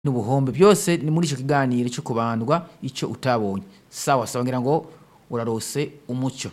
n'ubuhombe byose ni muri icyo kiganiro cyo kubandwa icyo utabonye sawa sawa ngira ngo urarose umucyo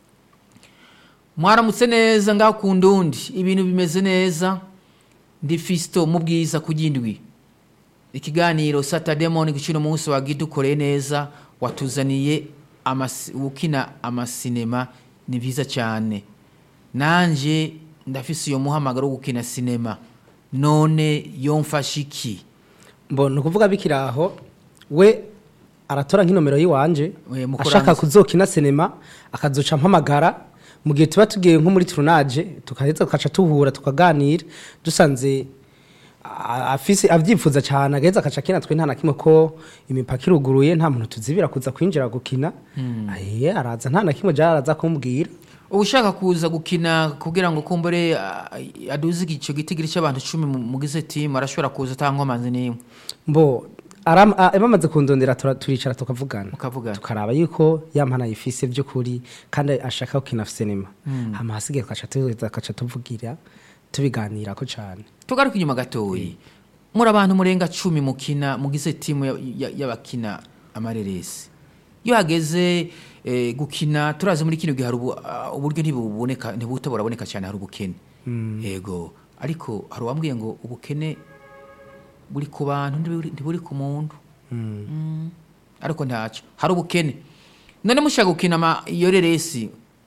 mwaramutse neza ngaho ku ndundi ibintu bimeze neza ndi fisito mu bwiza ku gindwi ikiganiro saturday morning cy'uno munsi wagidukoreye neza watuzaniye amasi- ukina amasinema ni byiza cyane nanjye ndafise iyo muhamagaro wo gukina sinema none yomfashe iki mbona ukuvuga bikiri aho we aratora nk'inomero y'iwanje We, mukurangiza. ashaka kuzokina sinema akazoca mpamagara mu gihe tuba tugiye nko muri turunaje tukaheza tukaca tuhura tukaganira dusanze a- afise avyifuza cyane agaheza akaca akina twe nta na kimwe ko imipaka iruguruye nta muntu tuzibira kuza kwinjira gukina aye araza nta na kimwe jara araza kumbwira ushaka kuza gukina kugira ngo kumbure ah, aduze icyo gitigiri cy'abantu icumi mu- mugize timu arashobora kuza atanga amazi n'imwe mbo aram- a- bamaze kundondera tura- turicara tukavugana Mukavugana. tukaraba yuko yampana yifise by'ukuri kandi ashaka gukina sinema hama hasigaye tugaca tuheza tugaca tuvugira tubiganirako cyane tugaruke inyuma gatoyi muri abantu murenga cumi mukina mugize timu ya- ya- y'abakina amareresi iyo hageze eh, gukina turazi muri kino gihe hari ubu- ah, uburyo ntibuboneka ntibuta buraboneka cyane hari ubukene yego ariko hari uwambwiye ngo ubukene buri ku bantu ntiburi ntiburi ku muntu Mm. ariko ntacyo hari ubukene none mushaka gukina ama iyo reresi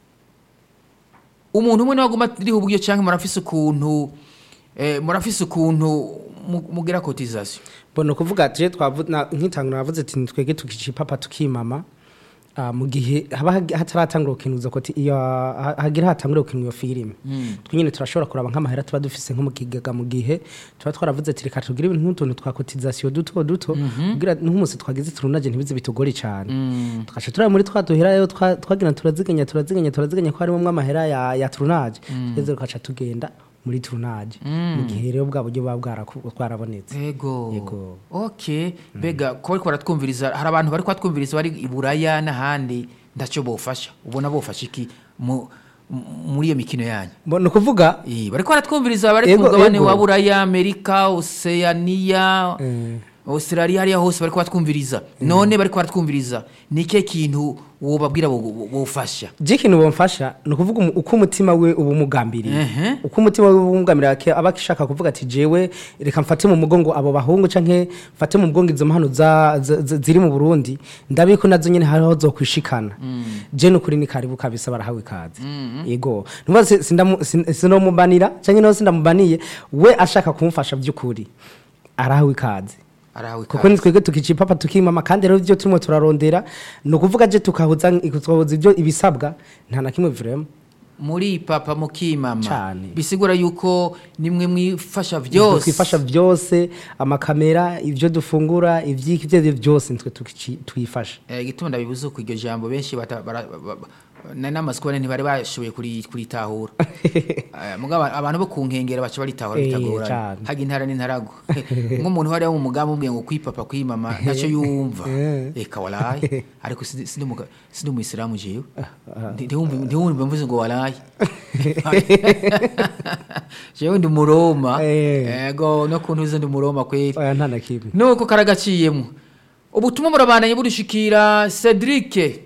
umuntu umwe niwe aguma ariho uburyo cyangwa murafise ukuntu eh, murafise ukuntu mu- mugira kotisation mbona ukuvuga tuje nk'itangura navuze ati twege tukicipapa tukimama ah, mu gihe haba hagi- hataratangura gukinuza koti iyo ha- hagira hatangura gukina iyo filime twe nyine turashobora kuraba nk'amahera tuba dufise nko mu kigega mu gihe tuba twaravuze ati reka tugire ibintu nk'utuntu twa kotisation duto duto kugira n'umunsi twagize turunaje ntibize bitugore cyane tugaca turaba muri twa duhera rero twa- twagira turaziganya turaziganya turaziganya ko harimo amahera ya, ya turunaje tweze tugaca tugenda muri turunaje mu gihe rero bwa buryo buba bwaraku- bwarabonetse yego Yego. okay mbega ko bariko baratwumviriza hari abantu bari kwatwumviriza bari i buraya n'ahandi ntacyo bofasha ubona bofasha iki mu- mu- muri iyo mikino yanyu mbona ukuvuga Eh, bariko baratwumviriza bari ku Yego, mugabane yego. wa buraya amerika oceania Eh. australia hariya hose bariko baratwumviriza none bariko baratwumviriza ni ikihe kintu wobabwira bo- bo- bofasha je ikintu bomfasha ni ukuvuga umu- uko umutima we uba umugambiriye Ehe. uko umutima we uba umugambiriye ake- aba ashaka kuvuga ati jewe reka mfate mu mugongo abo bahungu canke mfate mu mugongo izo mpano za- za- za- ziri mu burundi ndabe ko nazo nyene hariho zokwishikana je nukuri ni karibu kabisa barahawe ikaze yego nuvuga si- sindamu- sin- sinomubanira canke naho sindamubaniye we ashaka kumfasha by'ukuri arahawe ikaze arawe kuko ni twebwe tukicipapa tukimama kandi rero ibyo turimo turarondera ni ukuvuga je tukahuza tukahuza ibyo ibisabwa nta na kimwe vrema muri papa mukimama Cane. bisigura yuko nimwe mwifasha vyose twifasha byose amakamera ibyo dufungura ibyiki ibyo ari byo byose nitwe tukici- twifasha Eh, igituma ndabibuze ku iryo jambo benshi bata- bara- ba- ba- na- n'amazi kubona ntibari bashoboye kuri- kuritahura Eh, mugabo abantu bo ku nkengero baca baritahura Eh, bitagoranye cane. haga intara n'intarago nk'umuntu hariya mu mugambi ubwiye ngo kwipapa kwimama ntacyo yumva reka waraye ariko sindi- sindi muga- sindi umuyisilamu jewe Ndi- ntiwumve ntiwumve mvuze ngo waraye jewe ndi umuroma Eh. ego no kuntu uze ndi umuroma kweli oya nta na kimwe nuko karagaciyemo ubutumwa burabandanye budushikira cedric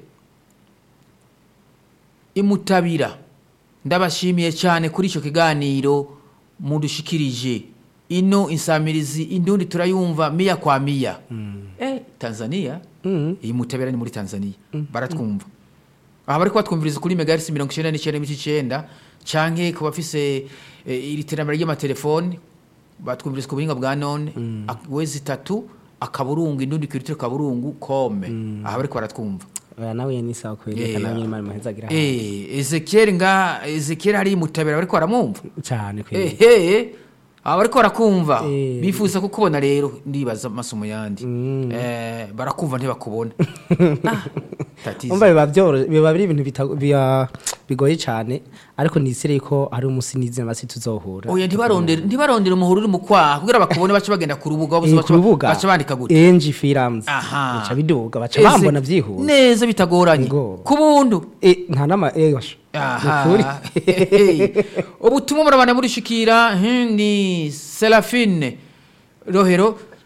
imutabira ndabashimiye cyane kuri icyo kiganiro mudushikirije ino insamirizi indundi turayumva miya kwa miya eh, tanzania iyi mutabira ni muri tanzania baratwumva aha bari kubatwumviriza kuri megahertz mirongo icyenda n'icyenda n'ibice icyenda canke ku bafise eh, iri terambere ry'amatelefoni batwumviriza ku buhinga bwa none ak- wezi itatu akaburungu indundi kiritiro kaburungu kome aha bari baratwumva oya nawe ni sawa kweli reka Eh, nawe nyine imana imuhezagira eh, ezekiel nga ezekiel hari mutabira bariko baramwumva cyane kweli ehe aba bariko barakumva Eh. bifuza kukubona rero ndibaza amasomo yandi eh, barakumva ntibakubona Ah, tatizo. umva biba byoro biba biri ibintu bita- biya- bigoye cyane ariko nisire ko ari umunsi n'izina basi tuzohura oya ntibarondere ntibarondere umuhoro uri mu kwaha kugira bakubone baca bagenda ku rubuga Eh, ku rubuga baca bandika gute enji films Aha. baca biduga baca Eze- bambona byihuse neza bitagoranye Ngo. ku buntu Eh, nta nama egosh aha ubutumwa murabana murishikira hmm, ni serafine rohero